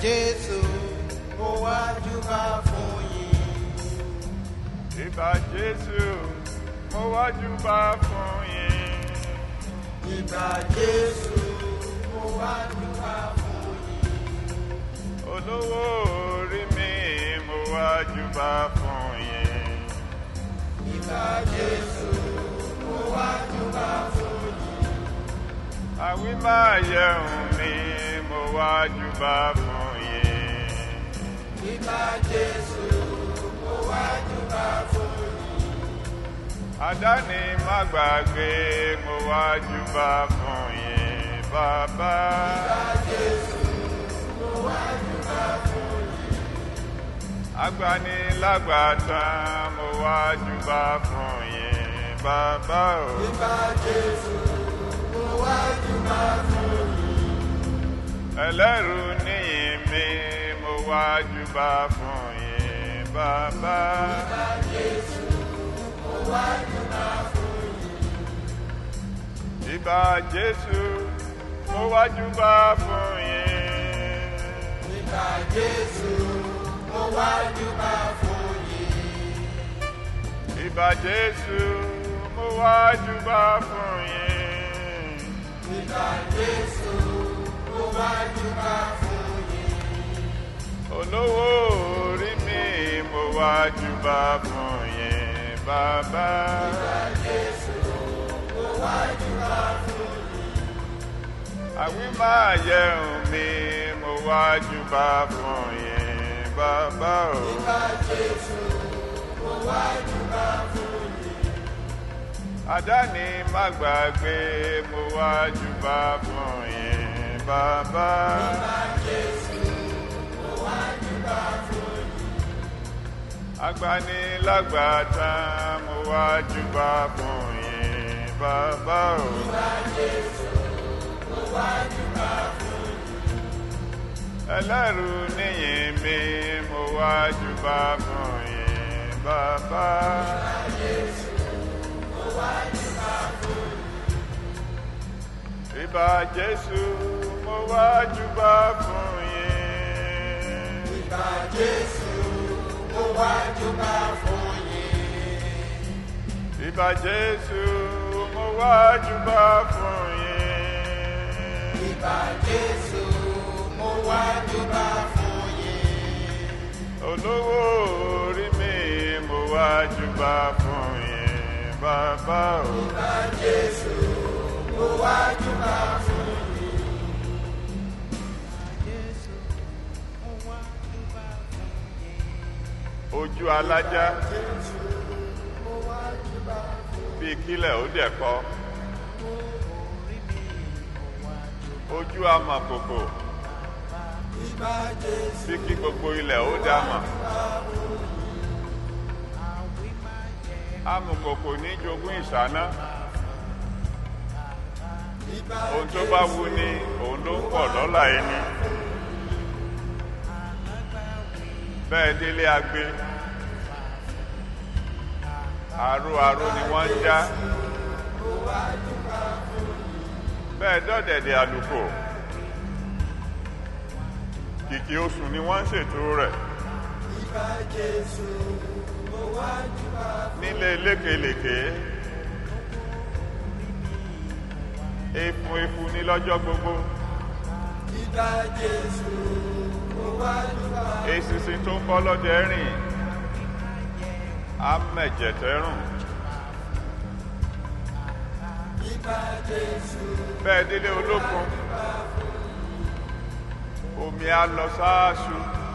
Jésù mo wá júbà fún yín. Ìbà Jésù, mo wá júbà fún yín. Ìgbà Jésù mo wá júbà fún yín. Olówó orí mi, mo wá júbà fún yín. Ìgbà Jésù mo wá júbà fún yín. Àwí máa yẹun mi, mo wá júbà fún yín. Ìgbà Jésù mo wá júbà fún yín. Àdáni má gbàgbé, mo wá júbà fún yín. Bàbá, Ìgbà Jésù mo wá júbà fún yín. agbanilágbàtàn, mo wá júbà fún yín. Bàbá o. Ìgbà Jésù mo wá júbà fún yín. ẹlẹ́rù níyìn mi mo wá júbà fún yín bàbá Ìgbà Jésù mo wá júbà fún yín. ìbà jésù mo wá júbà fún yín Ìgbà Jésù mo wá júbà fún yín. ìbà jésù mo wá júbà fún yín Ìgbà Jésù mo wá júbà fún yín. olówó orí mi mo wá júbà fún yín bàbá Ìgbà Jésù mo wá júbà fún yín. àwí máa yẹun mi mo wá júbà fún yín bàbá o. Ìgbà Jésù mo wá júbà fún yín. àdáni má gbàgbé mo wá júbà fún yín bàbá Ìgbà Jésù mo wá júbà fún yín. agbanilágbàtàn mo wá júbà fún yín bàbá o Ìgbà Jésù mo wá júbà fún yín. ẹlẹ́rù níyìn mi mo wá júbà fún yín bàbá Ìgbà Jésù mo wá júbà fún yín. ìbà jésù mo wá júbà fún yín Ìgbà Jésù mo wá júbà fún yín. ìbà jésù mo wá júbà fún yín. Ìgbà Jésù mo wá júbà fún yín. olówó orí mi mo wá júbà fún yín bàbá o. Ìgbà Jésù mo wá júbà fún yín. Jésù mo wá júbà fún yín. ojú alájá Jésù mo wá júbà fún bíi kílẹ̀ ó dẹ̀ kọ́ orí mi mo wá júbà. ojú amọ̀kòkò Ìgbà Jésù bí kí gbogbo ilẹ̀ ó dá mọ̀ àwí máa yẹ. amọ̀kòkò ní jogún ìṣáná Ìgbà ohun tó bá wù ní òun ló ń pọ̀ lọ́la ẹni bẹ́ẹ̀ délé agbe àrò àrò ni wọ́n ń já bẹ́ẹ̀ dọ́dẹ̀dẹ̀ àlùkò kìkì oṣù ni wọ́n ń ṣètò rẹ̀ Ìgbà Jésù mo wá júbà nílé lékelèké efun efun ní lọ́jọ́ gbogbo Ìgbà Jésù mo wá júbà eṣinṣin tó ń bọ́ lọ́dẹ rìn á mẹ̀jẹ̀tẹ́rùn Ìgbà Jésù bẹ́ẹ̀ délé olókun omi á lọ sáàsù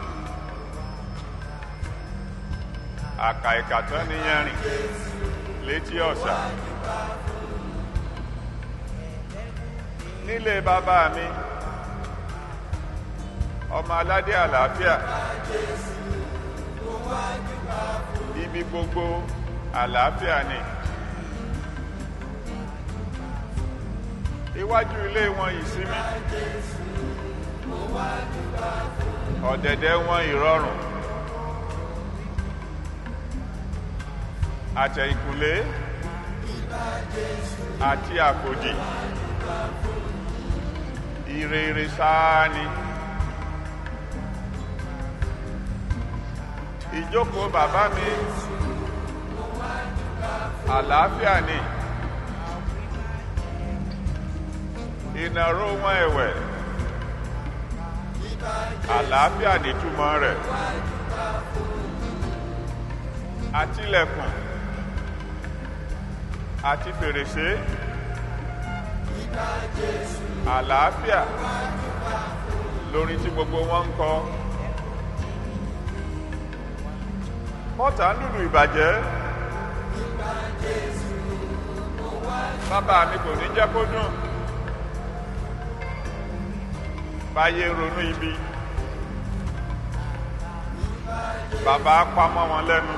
àkà ìkàtọ́ níyẹn rìn létí ọ̀sà nílé bàbá mi ọmọ aládé àlàáfíà ibi gbogbo àlàáfíà ni iwájú ilé wọn ìsinmi ọ̀dẹ̀dẹ̀ wọn ìrọ̀rùn àtẹ̀yìnkùlé àti àkòdì ìrèrè sáà ni ìjókòó bàbá mi àlàáfíà ni ìnáró wọn ẹ̀wẹ̀ àlàáfíà nìtumọ̀ rẹ̀ àtìlẹ̀kùn àti fèrèsé àlàáfíà lórí tí gbogbo wọn ń kọ mọ́tà ń lùlù ìbàjẹ́ bàbá mi kò ní jẹ́ kó dùn báyé ronú ibi bàbá pamọ́ wọn lẹ́nu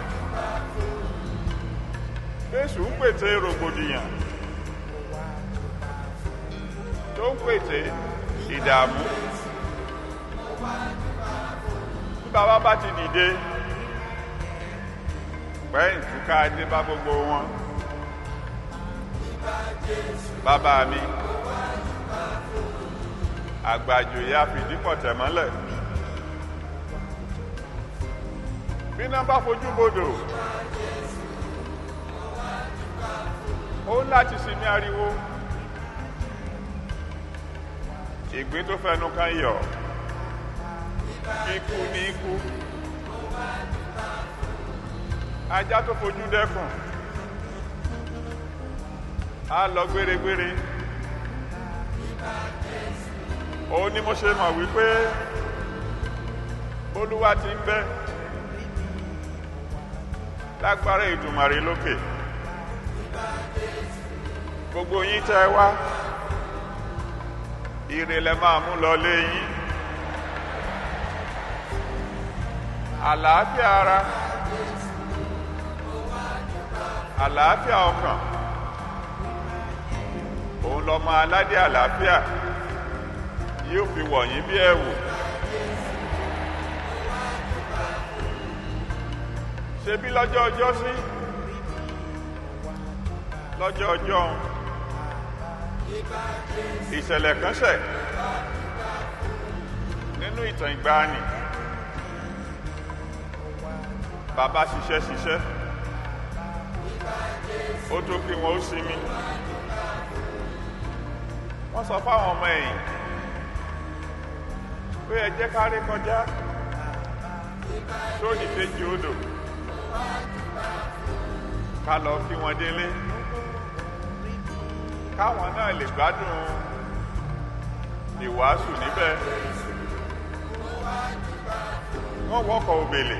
Jésù ń pète rògbòdìyàn tó ń pète ìdààmú bí bàbá bá ti dìde pẹ́yìn túká dé bá gbogbo wọn bàbá mi àgbàjò ya fìdí pọ̀tẹ̀ mọ́lẹ̀ bí náà bá fojú bodò ó ń láti sinmi ariwo ìgbín tó fẹnu kan yọ ikú ní ikú ajá tó fojú dẹ́kùn á lọ gbéregbére òun ni mo ṣe mọ̀ wípé olúwa ti ń bẹ lágbára ìdùmarè lókè gbogbo yín tẹ́ wá ire lẹ máa mú lọ lé yín àlàáfíà ara àlàáfíà ọkàn òun lọmọ aládé àlàáfíà yóò fi wọ̀nyí bí ẹ̀wù ṣe bí lọ́jọ́ ọjọ́ sí lọ́jọ́ ọjọ́ ìṣẹ̀lẹ̀ kan ṣẹ̀ nínú ìtàn ìgbàanì bàbá ṣiṣẹ́ ṣiṣẹ́ ó tó kí wọn ó sinmi wọ́n sọ fáwọn ọmọ ẹ̀yìn pé ẹ jẹ́ ká rí kọjá sódì kejì odò ká lọ kí wọn délé káwọn náà lè gbádùn ìwàásù níbẹ̀ wọ́n wọ́kọ̀ òbèlè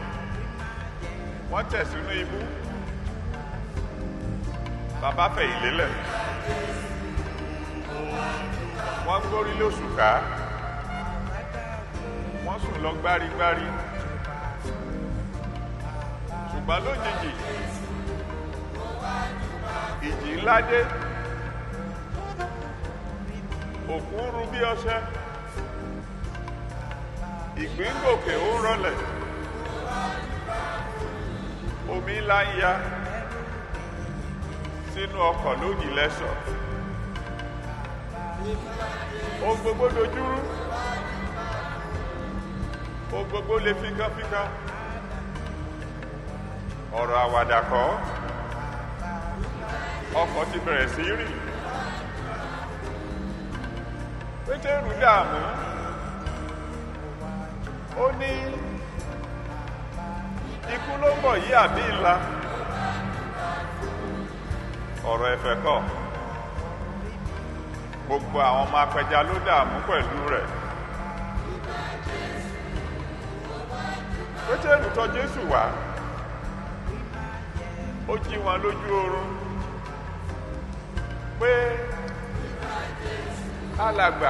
wọ́n tẹ̀ sínú ibú bàbá fẹ̀yìn lélẹ̀ wọ́n gbórí lóṣùká wọ́n sùn lọ gbárigbári ṣùgbọ́n lójijì ìjì ńlá dé òkú ń ru bí ọṣẹ ìgbín gòkè ó ń rọlẹ̀ omi ńlá ń ya sínú ọkọ̀ lójì lẹ́sọ̀ ohun gbogbo dojúrú ohun gbogbo lè fínkánfínkán ọ̀rọ̀ àwàdà kọ́ ọkọ̀ ti bẹ̀rẹ̀ sí rì pétérù dààmú ó ní ikú ló ń bọ̀ yí àbí ńlá ọ̀rọ̀ ẹ̀fẹ̀ kọ́ gbogbo àwọn ọmọ apẹja ló dààmú pẹ̀lú rẹ̀ pétérù tọ̀ jésù wá ó jí wọn lójú oorun pé alàgbà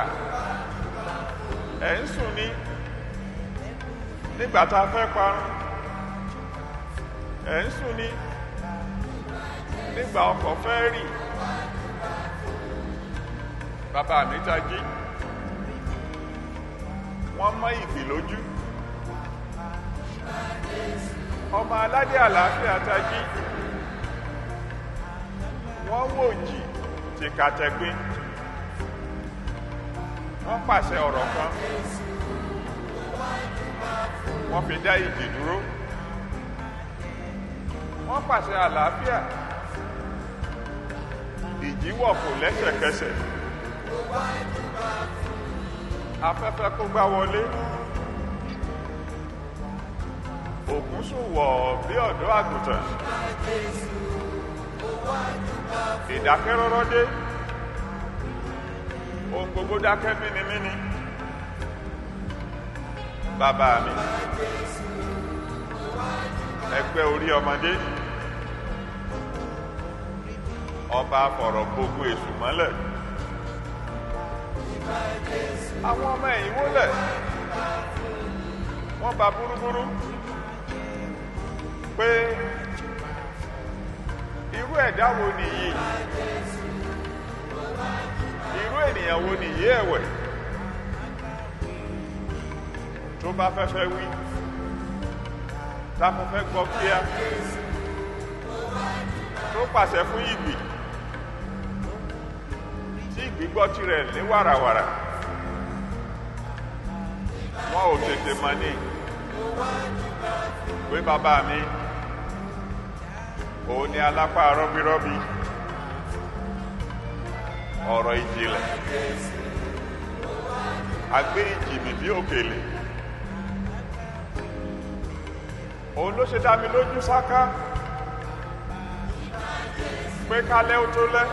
ẹ̀ ń sùn ní nígbà tá a fẹ́ parun ẹ̀ ń sùn ní nígbà ọkọ̀ fẹ́ rì bàbá mi tají wọ́n mọ́ ìgbì lójú ọmọ aládé àlàáfíà tají wọ́n wò jì tìkàtẹ̀gbin wọ́n pàṣẹ ọ̀rọ̀ kan wọ́n fi dá ìjì dúró wọ́n pàṣẹ àlàáfíà ìjì wọ̀ kò lẹ́sẹ̀kẹsẹ̀ afẹ́fẹ́ kó gbá wọlé òkun sùn wọ̀ bí ọ̀dọ́ àgùntàn ìdákẹ́rọ́rọ́ dé ohun gbogbo dákẹ́ mímímí bàbá mi ẹgbẹ́ orí ọmọdé ọba fọ̀rọ̀ gbogbo èṣù mọ́lẹ̀ àwọn ọmọ ẹ̀yìn wólẹ̀ wọ́n ba búrúbúrú pé irú ẹ̀dá wo nìyí irú ènìyàn wo nìyí ẹ̀wẹ̀ tó bá fẹ́fẹ́ wí táfẹ́fẹ́ gbọ́ kíá tó pàṣẹ fún ìgbì tí ìgbì gbọ́ tirẹ̀ ní wàràwàrà wọn ò tètè mọ̀ ní pé bàbá mi òun ni alápá rọ́bírọ́bí ọ̀rọ̀ ìjìnlẹ̀ agbé ìjìnì bí òkèlè òun ló ṣe dá mi lójú sáká pé kálẹ́ ó tó lẹ́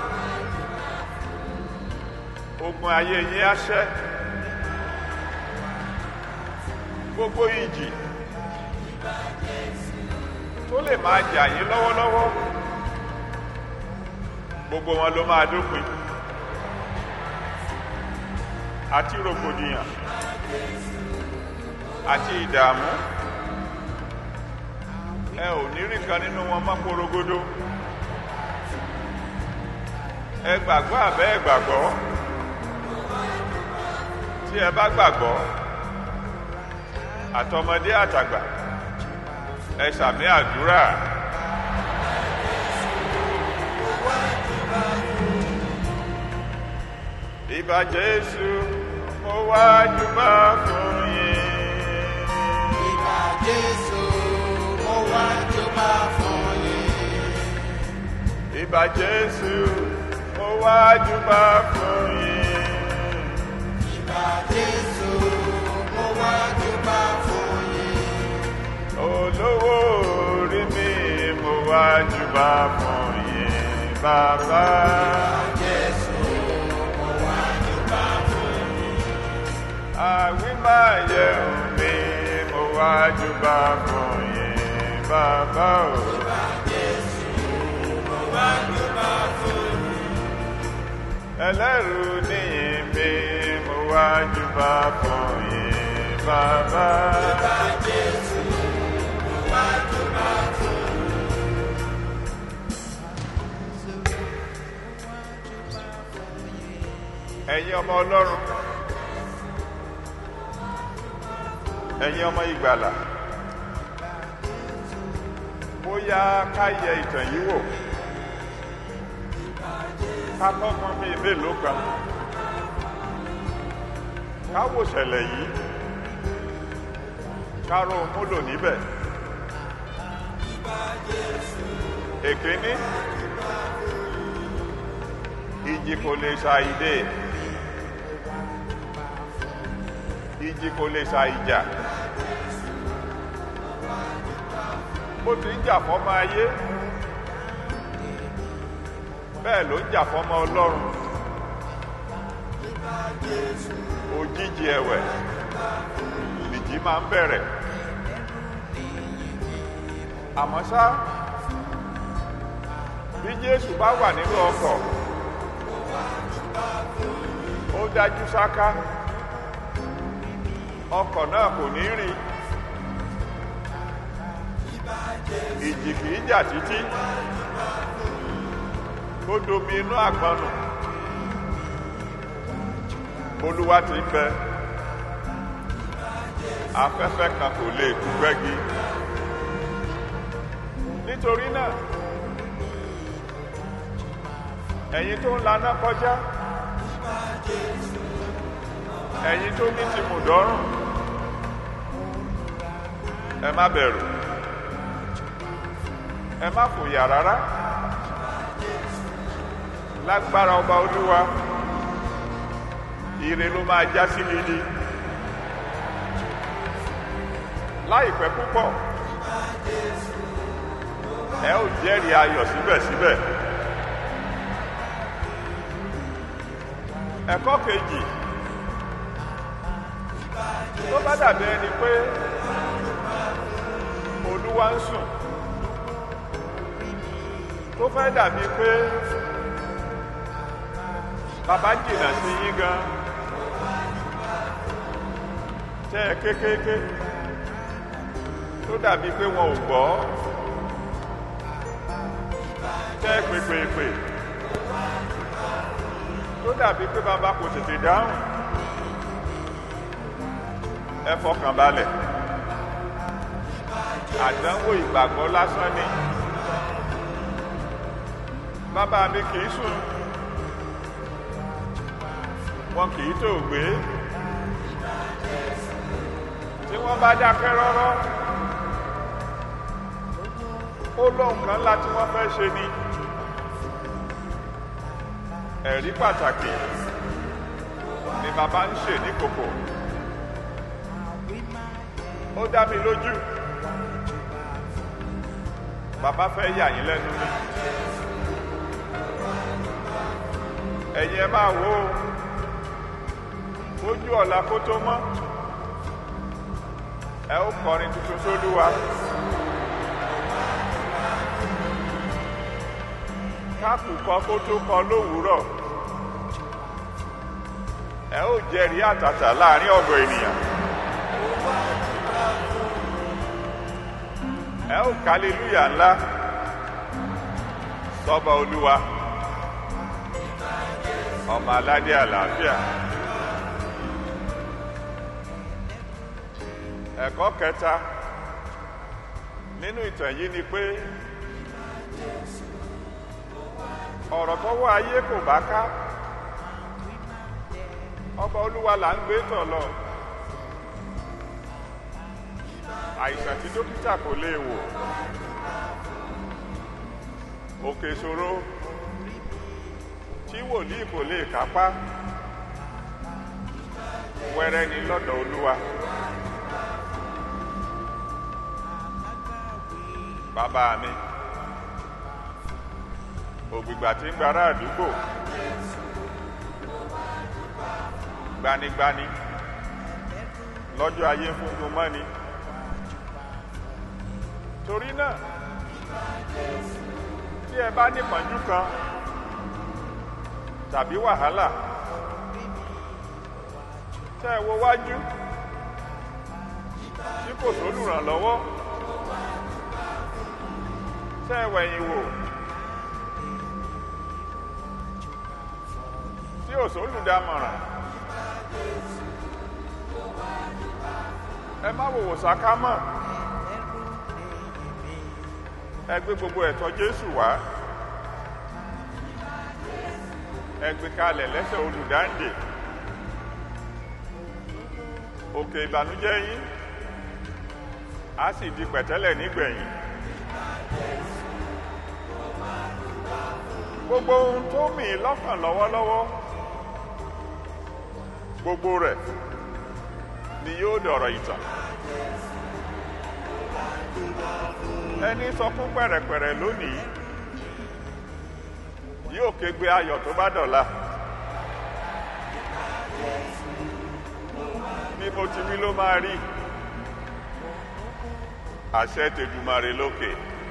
ogun ayé yín á ṣẹ́ gbogbo ìjì tó lè máa jà yín lọ́wọ́lọ́wọ́ gbogbo wọn ló máa dópin àti rògbòdìyàn àti ìdààmú ẹ ò ní rí kan nínú wọn mọ́ porogodo ẹ gbàgbọ́ àbẹ́ ẹ gbàgbọ́ tí ẹ bá gbàgbọ́ àtọmọdé àtàgbà ẹ sàmì àdúrà. Ìbà Jésù mo wá júbà fún yín. Ìbà Jésù, mo wá júbà fún yín. Ìbà Jésù mo wá júbà fún yín. Ìbà Jésù, mo wá júbà fún yín. Olówó orí mi mo wá júbà fún yín. Bàbá Jésù, mo wá júbà fún yín. àwí máa yẹ mi mo wá júbà fún yín. Bàbá o. Jésù, mo wá júbà fún yín. ẹlẹ́rù níyìn mi mo wá júbà fún yín bàbá. Ìbà Jésù, mo wá júbà fún ẹ̀yin ọmọ ọlọ́run ẹ̀yin ọmọ ìgbàlà bóyá ká yẹ ìtàn yìí wò ká kọ́gbọ́n bíi mélòó kan ká wò ṣẹlẹ̀ yìí ká ro múlò níbẹ̀ èkíní ìjì kò lè ṣàìdè ìjì kò lè ṣàìjà bó ti ń jà fọ́mọ ayé bẹ́ẹ̀ ló ń jà fọ́mọ ọlọ́run òjijì ẹ̀wẹ̀ nìjì máa ń bẹ̀rẹ̀ àmọ́ ṣá bí jésù bá wà nínú ọkọ̀ ó dájú sáká ọkọ̀ náà kò ní rì ìjì kìí jà títí kó domi inú àgbọn nù olúwa ti ń bẹ afẹ́fẹ́ kan kò lè kú gbẹ́gi nítorí náà ẹ̀yin tó ń laná kọjá ẹ̀yin tó ní ti mùdọ́rùn ẹ má bẹ̀rù ẹ má fòyà rárá lágbára ọba olúwa ire ló máa já sí gidi láìpẹ́ púpọ̀ ẹ ó jẹ́rìí ayọ̀ síbẹ̀síbẹ̀ ẹ̀kọ́ kejì tó bá dàbí ẹni pé olúwa ń sùn tó fẹ́ dàbí pé bàbá jìnnà sí yín gan tẹ́ ẹ kékéké tó dàbí pé wọn ò gbọ́ tẹ́ ẹ pèpèpè tó dàbí pé bàbá kò tètè dáhùn ẹ fọkàn balẹ̀ àdánwò ìgbàgbọ́ lásán ni bàbá mi kì í sùn wọn kì í tó gbé tí wọ́n bá dákẹ́ rọ́rọ́ ó lóhùn kan ńlá tí wọ́n fẹ́ ṣe ni ẹ̀rí pàtàkì ni bàbá ń ṣe ní kòkò ó dá mi lójú bàbá fẹ́ yà yín lẹ́nu ni ẹ̀yin ẹ máa wò ó ojú ọ̀la kó tó mọ́ ẹ ó kọrin tuntun sólúwa kákùkọ kó tó kọ lówùúrọ̀ ẹ ó jẹ́rìí àtàtà láàrin ọ̀gọ̀ ènìyàn ẹ ó kálílúyà ńlá sọ́ba olúwa ọmọ aládé àlàáfíà ẹ̀kọ́ kẹta nínú ìtàn yìí ni pé ọ̀rọ̀ tọ́wọ́ ayé kò bá ká ọba olúwa là ń gbé tọ̀ lọ àìsàn tí dókítà kò lè wò òkè ìṣòro tí wòlíì kò lè kápá wẹ́rẹ́ ni lọ́dọ̀ olúwa bàbá mi ògbìgbà tí ń gbára àdúgbò gbanigbani lọ́jọ́ ayé ń fún un mọ́ni torí náà tí ẹ bá nípọ̀njú kan tàbí wàhálà tẹ́ ẹ wo wájú tí kò sólùrànlọ́wọ́ tẹ́ ẹ wẹ̀yìn wò tí ò sólùdámọ̀ràn ẹ má wòwò sákámọ̀ ẹ gbé gbogbo ẹ̀tọ́ Jésù wá ẹ gbé kalẹ̀ lẹ́sẹ̀ olùdáǹdè òkè ìbànújẹ́ yín á sì di pẹ̀tẹ́lẹ̀ nígbẹ̀yìn gbogbo ohun tó mì í lọ́kàn lọ́wọ́lọ́wọ́ gbogbo rẹ̀ ni yóò dọ̀rọ̀ ìtàn ẹni sọ fún pẹ̀rẹ̀pẹ̀rẹ̀ lónìí yóò kégbe ayọ̀ tó bá dọ̀la ní mo ti wí ló máa rí àṣẹ tèdùmarè lókè.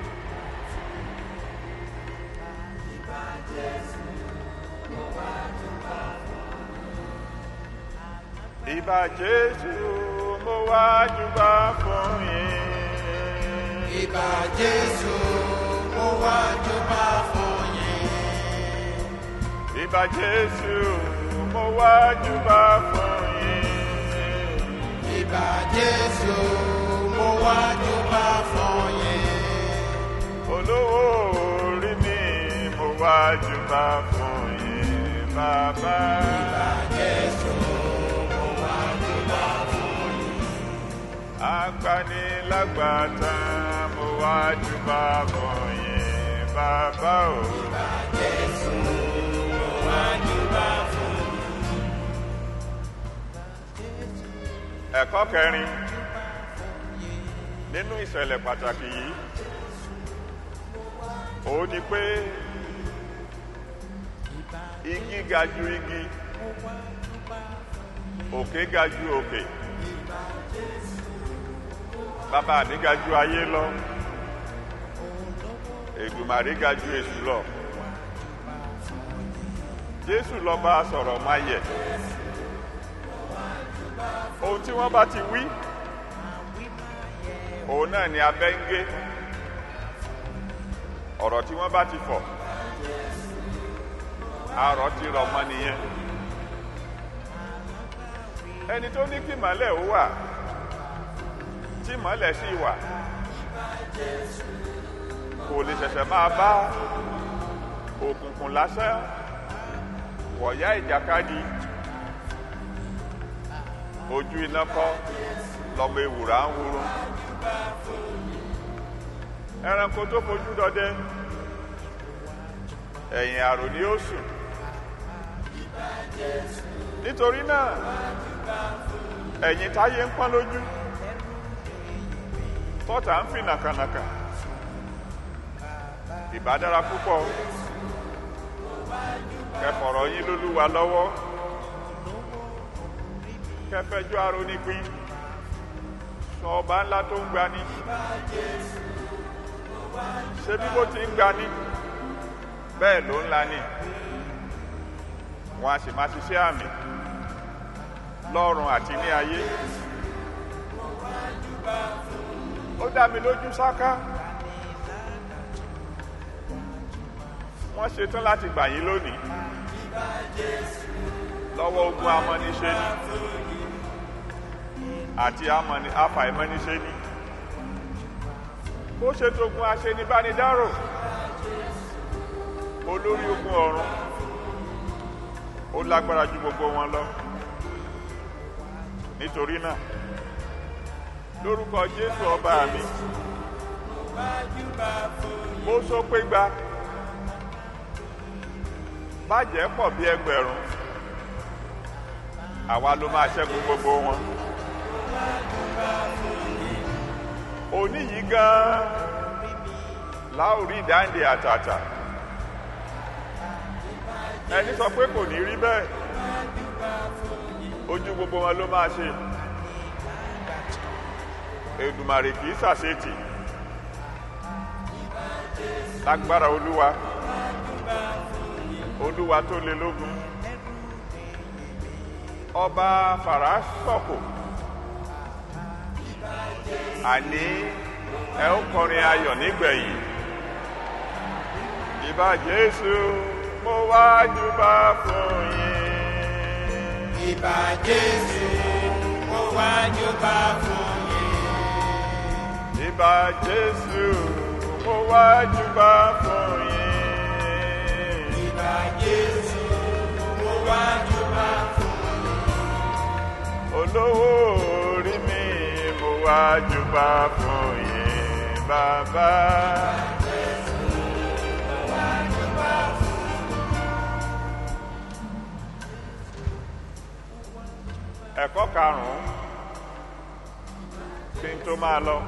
ìbà jésù mo wá júbà fún yín. Ìbà Jésù mo wá júbà fún yín. ìbà jésù mo wá júbà fún yín. Ìbà Jésù mo wá júbà fún yín. olówó orí mi mo wá júbà fún yín bàbá. Ìbà Jésù mo wá júbà fún yín. agbanilágbàtà mo wá júbà fún yín bàbá o. ẹ̀kọ́ kẹrin nínú ìṣẹ̀lẹ̀ pàtàkì yìí òun ni pé igi ga ju igi òkè ga ju òkè bàbá mi ga ju ayé lọ ègbùmàrí ga ju èṣù lọ jésù lọ bá a sọ̀rọ̀ máa yẹ ohun tí wọ́n bá ti wí òun náà ni abẹ́ ń gé ọ̀rọ̀ tí wọ́n bá ti fọ̀ arọ̀ ti rọ̀ mọ́ nìyẹn ẹni tó ní kí mọ́lẹ̀ ó wà tí mọ́lẹ̀ sì wà kò lè ṣẹ̀ṣẹ̀ máa bá òkùnkùn lásán wọ̀yá ìjàkadì ojú iná kọ́ lọ́mọ ewùrà ń wúrú ẹranko tó fojú dọdẹ ẹ̀yìn àrò ni ó sùn nítorí náà ẹ̀yìn táyé ń pọ́n lójú tọ́ta ń fi nàkànàkà ìbá dára púpọ̀ kẹfọ̀rọ̀ yín lólúwa lọ́wọ́ kẹfẹjọ́ arónípín sọ ọba ńlá tó ń gbani ṣé bí bó ti ń gbani bẹ́ẹ̀ ló ńlá ni wọn a sì máa ṣiṣẹ́ àmì lọ́run àti ní ayé ó dá mi lójú sáká wọ́n ṣetán láti gbà yín lónìí lọ́wọ́ ogun amọ́niṣe ni àti afàìmọ́niṣe ni bó ṣe tógun aṣenibánidárò olórí ogun ọ̀run ó lágbára ju gbogbo wọn lọ nítorí náà lórúkọ jésù ọba mi mo sọ pé gba bàjẹ́ pọ̀ bí ẹgbẹ̀rún àwa ló máa ṣẹ́gun gbogbo wọn òní yìí gan-an láòrí ìdáǹdè àtàtà ẹni sọ pé kò ní rí bẹ́ẹ̀ ojú gbogbo wọn ló máa ṣe èdùmàrè kìí ṣàṣetì lágbára olúwa olúwa tó lé lógun ọba fàràsọkò àní ẹ ó kọrin ayọ̀ nígbẹ̀yìn ìbá jésù mo wá júbà fún yín. Ìbà Jésù, mo wá júbà fún yín. ìbá jésù mo wá júbà fún yín. Ìbà Jésù, mo wá júbà fún olówó orí mi mo wá júbà fún yín bàbá. ẹ̀kọ́ karùn-ún kí n tó máa lọ.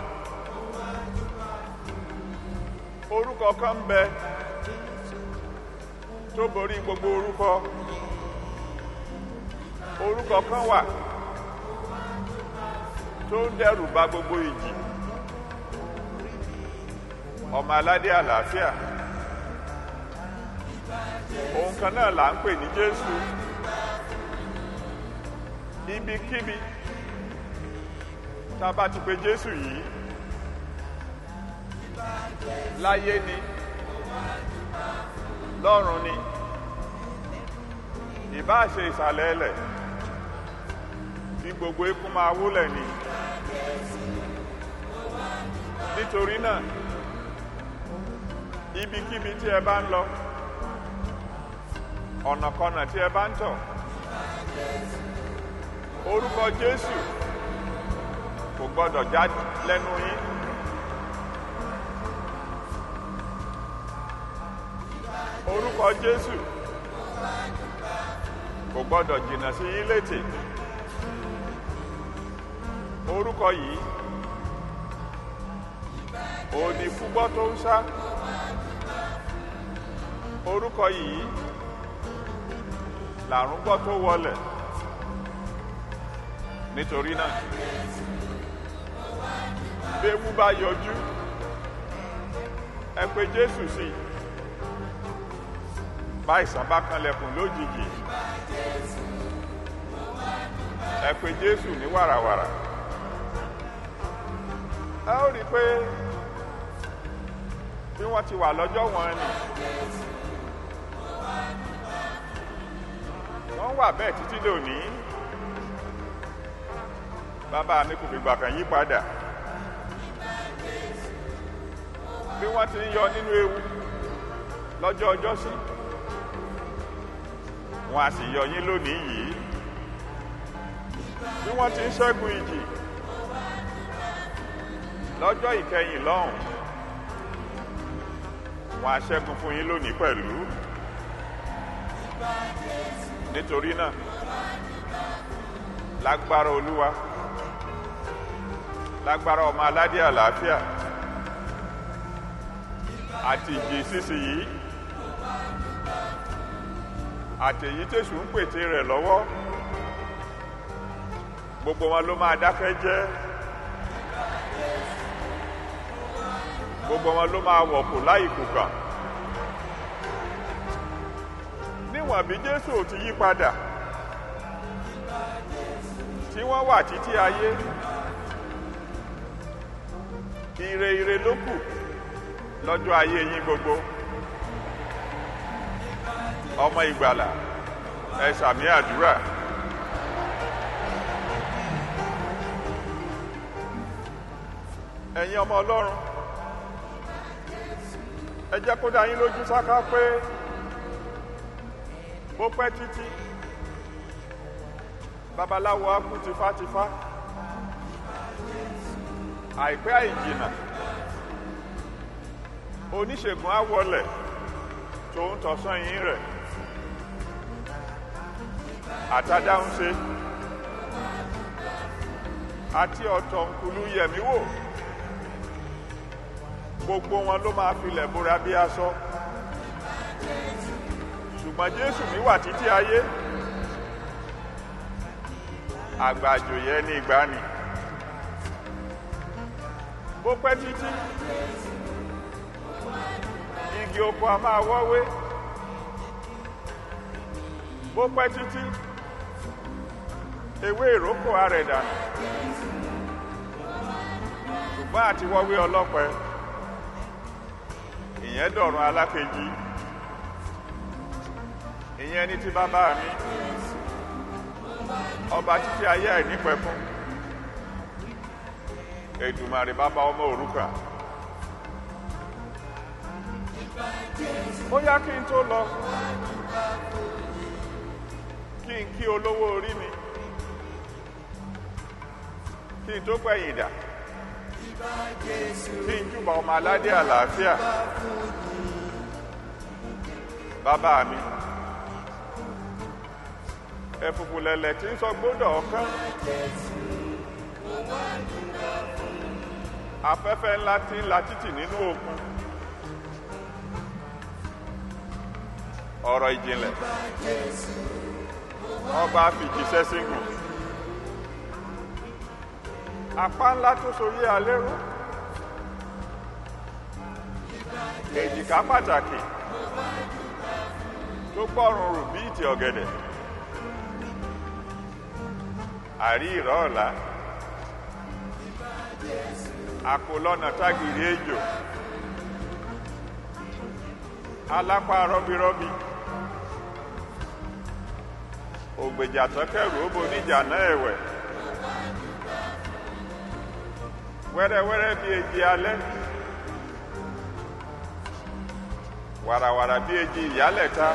orúkọ kan ń bẹ tó borí gbogbo orúkọ orúkọ kan wà tó ń dẹ́rù bà gbogbo ìjì ọmọ aládé àlàáfíà òun kan náà là ń pè ní jésù ibikíbi tá a bá ti pe jésù yìí láyé ni lọ́run ni ìbáà ṣe ìsàlẹ̀ ẹlẹ̀ tí gbogbo ikú máa wúlẹ̀ ni nítorí náà ibikíbi tí ẹ bá ń lọ ọ̀nàkọnà tí ẹ bá ń tọ̀ orúkọ jésù kò kò gbọ́dọ̀ já lẹ́nu yín. orúkọ jésù kò gbọ́dọ̀ jìnnà sí yín létè orúkọ yìí òní fúgbọ́ tó ń sá orúkọ yìí làrùn gbọ́ tó wọlẹ̀ nítorí náà béwu bá yọjú ẹ pé jésù sí i báìsàn bá kanlẹ̀kùn lójijì ẹ pé jésù ní wàràwàrà ẹ ó rí i pé bí wọ́n ti wà lọ́jọ́ wọn ni wọ́n wà bẹ́ẹ̀ títí lónìí bàbá mi kò fìgbà kan yí padà bí wọ́n ti ń yọ nínú ewu lọ́jọ́ ọjọ́ sí wọn a sì yọ yín lónìí yìí bí wọ́n ti ń ṣẹ́gun ìjì lọ́jọ́ ìkẹyìn lọ́hùn wọn a ṣẹ́gun fún yín lónìí pẹ̀lú nítorí náà lágbára olúwa lágbára ọmọ aládé àlàáfíà àti ìjì sísì yìí àtèyí tèṣù ń pète rẹ̀ lọ́wọ́ gbogbo wọn ló máa dákẹ́ jẹ́ gbogbo wọn ló máa wọ̀kù láì kùkà níwọ̀n bí jésù ò ti yí padà tí wọ́n wà títí ayé ire ire ló kù lọ́jọ́ ayé yín gbogbo ọmọ ìgbàlà ẹ sàmì àdúrà ẹ̀yin ọmọ ọlọ́run ẹ jẹ́ kó dá yín lójú sáká pé bó pẹ́ títí babaláwo á kú tifátifá àìpẹ́ àìjìnà oníṣègùn á wọlẹ̀ tó ń tọ̀sán yín rẹ̀ àtàdáhùnṣe àti ọ̀tọ̀ nkùlú yẹ̀mí wò gbogbo wọn ló máa filẹ̀ bóra bí aṣọ ṣùgbọ́n jésù mi wà títí ayé àgbàjòyẹ ní ìgbani bó pẹ́ títí igi oko a máa wọ́wé bó pẹ́ títí ewé ìrókò arẹ̀ dànù ṣùgbọ́n àti wọ́wé ọlọ́pẹ ìyẹn dọ̀run alákejì ìyẹn ní ti bàbá mi ọba títí ayé àìnípẹ̀kún èdùmàrè bàbá ọmọ òrukàn ó yá kí n tó lọ kí n kí olówó orí mi kí n tó pẹ̀yìn dà kí n júbà ọmọ aládé àlàáfíà bàbá mi ẹ̀fùfù lẹ̀lẹ̀ tí ń sọ gbódò ọ̀kan afẹ́fẹ́ ńlá tí ń la títì nínú òkun ọ̀rọ̀ ìjìnlẹ̀ ọba fìjíṣẹ́ síngùn apá ńlá tó soyé alérò èjìká pàtàkì tó gbọ́rùn rù bí ìtì ọ̀gẹ̀dẹ̀ àrí ìrọ̀ ọ̀la àkólọ́nà tágìrì ejò alápá rọ́bírọ́bí ògbèjà tọ́kẹ̀rù ó boníjà náà ẹ̀wẹ̀ wẹ́rẹ́wẹ́rẹ́ bí eji alẹ́ wàràwàrà bí eji ìyálẹ̀ta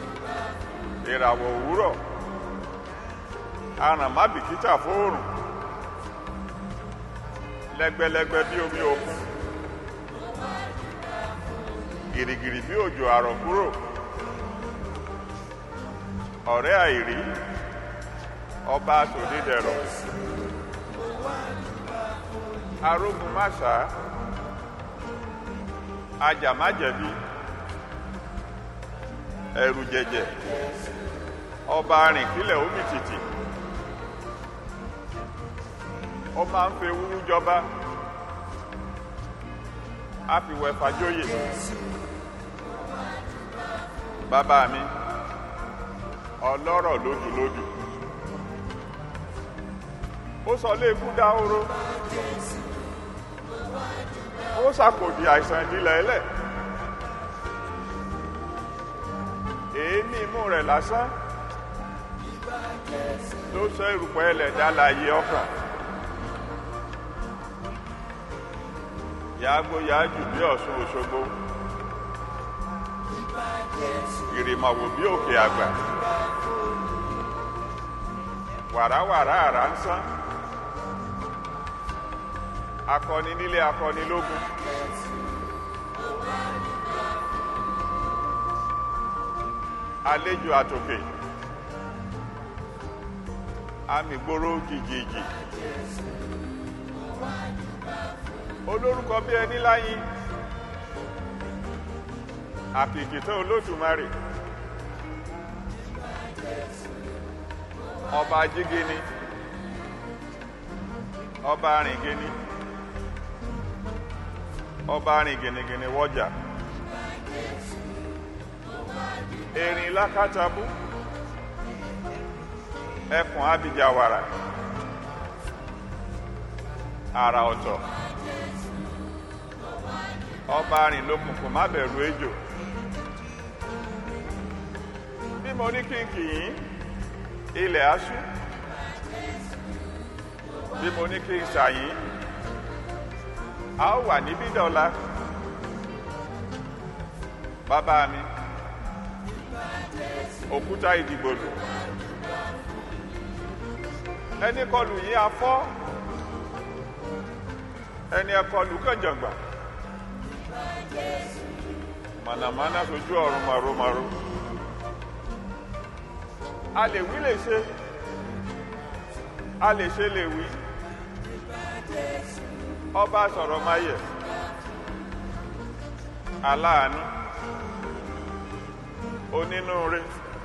ìràwọ̀ òwúrọ̀ aràn má bìkítà fóòrùn lẹ́gbẹ́lẹ́gbẹ́ bí omi òkun gìrìgìrì bí òjò àrọ̀ kúrò ọ̀rẹ́ àìrí ọba sòdídẹ̀rọ̀ arógun máṣá ajàmájẹ̀bi ẹ̀rù jẹ̀jẹ̀ ọba arìnkílẹ̀ omi tìtì ó máa ń fi ewúrú jọba á fi wẹ̀fà jóyè bàbá mi ọlọ́rọ̀ lójúlójú ó sọ léèkú dáhóró ó ṣàkòdì àìsàn ìdílé ẹlẹ̀ èémí imú rẹ̀ lásán ló sọ erùpẹ̀ ẹlẹ̀ dálàyé ọkàn yàgbó yàájù bí ọ̀ṣun òṣogbo ìrìmọ̀wò bí òkè àgbà wàràwàrà àrà ń sán akọni nílé akọni lógun àlejò àtòkè amìgboro jìjìjì olórúkọ bí ẹni láyín àkìkìtàn olódùmarè ọba jígini ọba rìngini ọba rìn gìnìgìnì wọjà erin lákàtàbú ẹkùn abijawara àrà ọ̀tọ̀ ọba rìn lókùnkùn má bẹ̀rù ejò bí mo ní kínkì yín ilẹ̀ aṣú bí mo ní kí n ṣàyín a ó wà níbí dọ́là bàbá mi òkúta ìdìgbòlù ẹni kọlù yín afọ́ ẹni ẹkọlù kànjàngbà mànàmáná sojú ọ̀run màrúmàrú a lè wí lè ṣe a lè ṣe lè wí ọba sọ̀rọ̀ máyẹ̀ aláàánú onínúure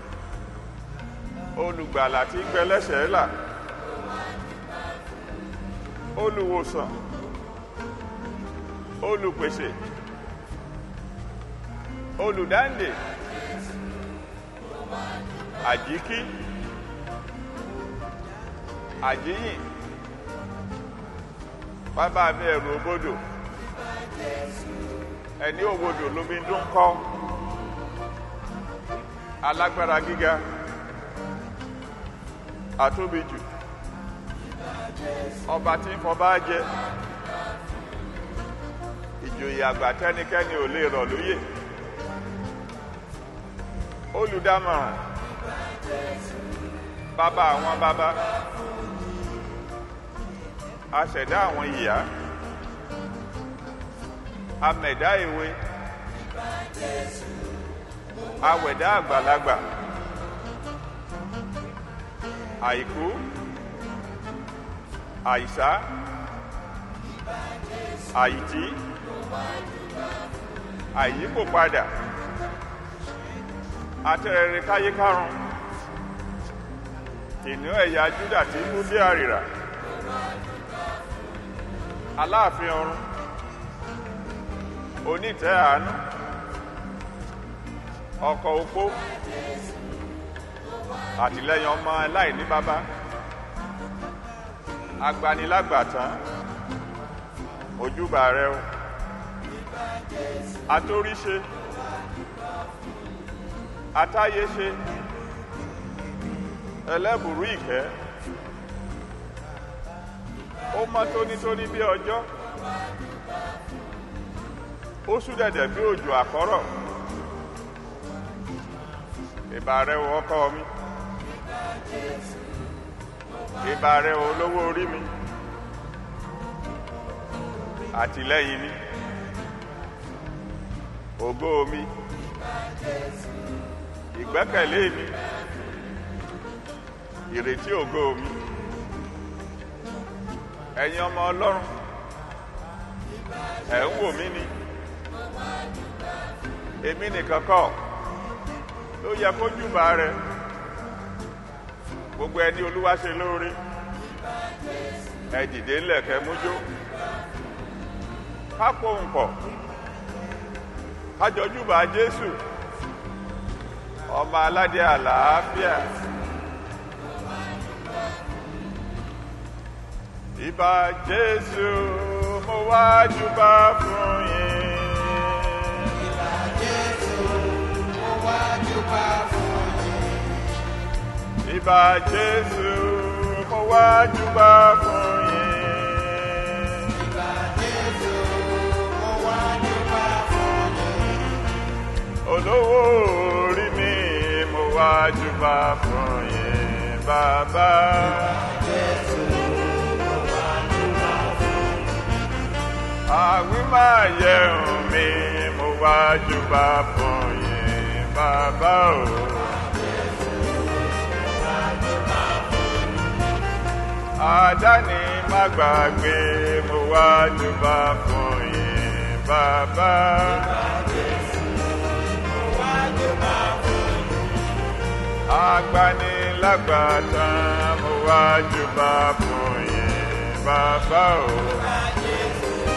olùgbàlà tí gbẹlẹ́sẹ̀ là olùwòsàn olùpèsè olùdáǹdè àjíkí àjíyìn bàbá mi ẹ̀rù òbodò ẹni òbodò lómi dún kọ́ alágbára gíga àtóbijù ọba tí ń fọba jẹ ìjòyè àgbà tẹnikẹ́ni ò lè rọ̀ lóyè olùdámọ̀ràn bàbá àwọn bàbá aṣẹ̀dá àwọn ìyá amẹ̀dá èwe awẹ̀dá àgbàlagbà àìkú àìsá àìtí àìyíkò padà atẹ́rẹrẹ káyé kárùn kìnìún ẹ̀yà júdà tí kú dé àrìrà aláàfin ọ̀run onítẹ̀ àánú ọkọ̀ opó àtìlẹ́yìn ọmọ aláìní bàbá agbanilágbàtán ojúbà rẹ o atóríṣe atáyéṣe ẹlẹ́bùrú ìkẹ́ ó mọ́ tónítóní bí ọjọ́ ó súdẹ̀dẹ̀ bí òjò àkọ́rọ̀ ìbà rẹ o ọkọ mi ìbà rẹ o olówó orí mi àtìlẹ́yìn mi ògo mi ìgbẹ́kẹ̀lé mi ìrètí ògo mi ẹ̀yin ọmọ ọlọ́run ẹ̀ ń wò mí ni èmi nìkan kọ́ ló yẹ kó júbà rẹ gbogbo ẹni olúwa ṣe lóore ẹ dìde ńlẹ̀ kẹ́ mújó ká pohùn pọ̀ ká jọ júbà jésù ọmọ aládé àlàáfíà ìbà jésù mo wá júbà fún yín. Ìbà Jésù mo wá júbà fún yín. Olówó orí mi mo wá júbà fún yín bàbá. Àwí máa yẹ̀hùn mi mo wá júbà fún yín bàbá o. àdáni má gbàgbé mo wá júbà fún yín bàbá. agbanilágbàtà mo wá júbà fún yín bàbá o.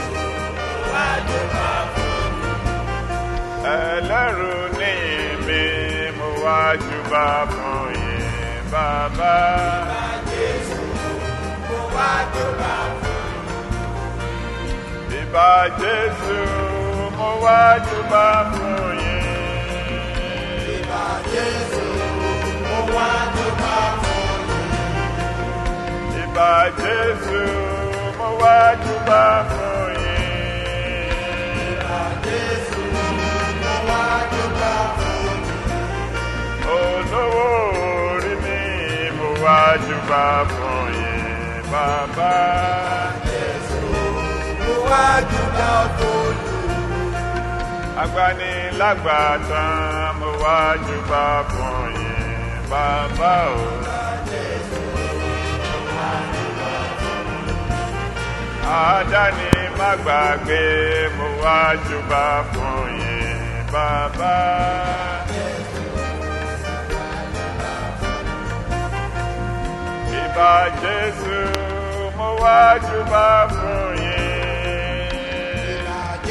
ẹlẹ́rù níyìn mi mo wá júbà fún yín bàbá. Ìbà Jésù mo wá júbà fún yín. Ìbà Jésù mo wá júbà fún yín. Olówó orí mi mo wá júbà fún yín bàbá. Agbanilágbàtà mo wá júbà fún yín bàbá o. Àdáni má gbàgbé mo wá júbà fún yín bàbá. Ìbà Jésù mo wá júbà fún yín.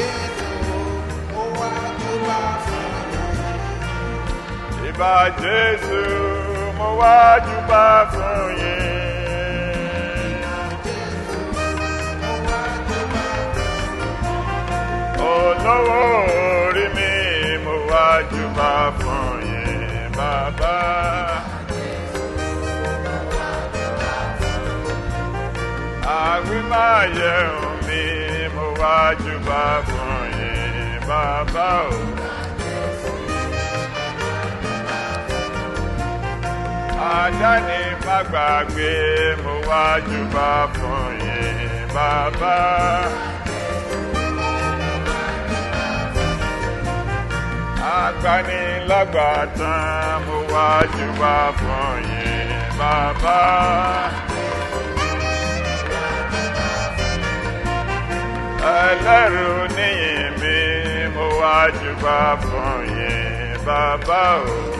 Ìbà Jésù mo wá júbà fún yín. Olówó orí mi mo wá júbà fún yín bàbá. Àwí máa yẹ̀hùn mi mo wá júbà fún yín bàbá o. Àdáni má gbàgbé mo wá júbà fún yín bàbá. Agbanilágbàtà mo wá júbà fún yín bàbá. Ẹlẹ́rù níyìn mi mo wá júbà fún yín bàbá o.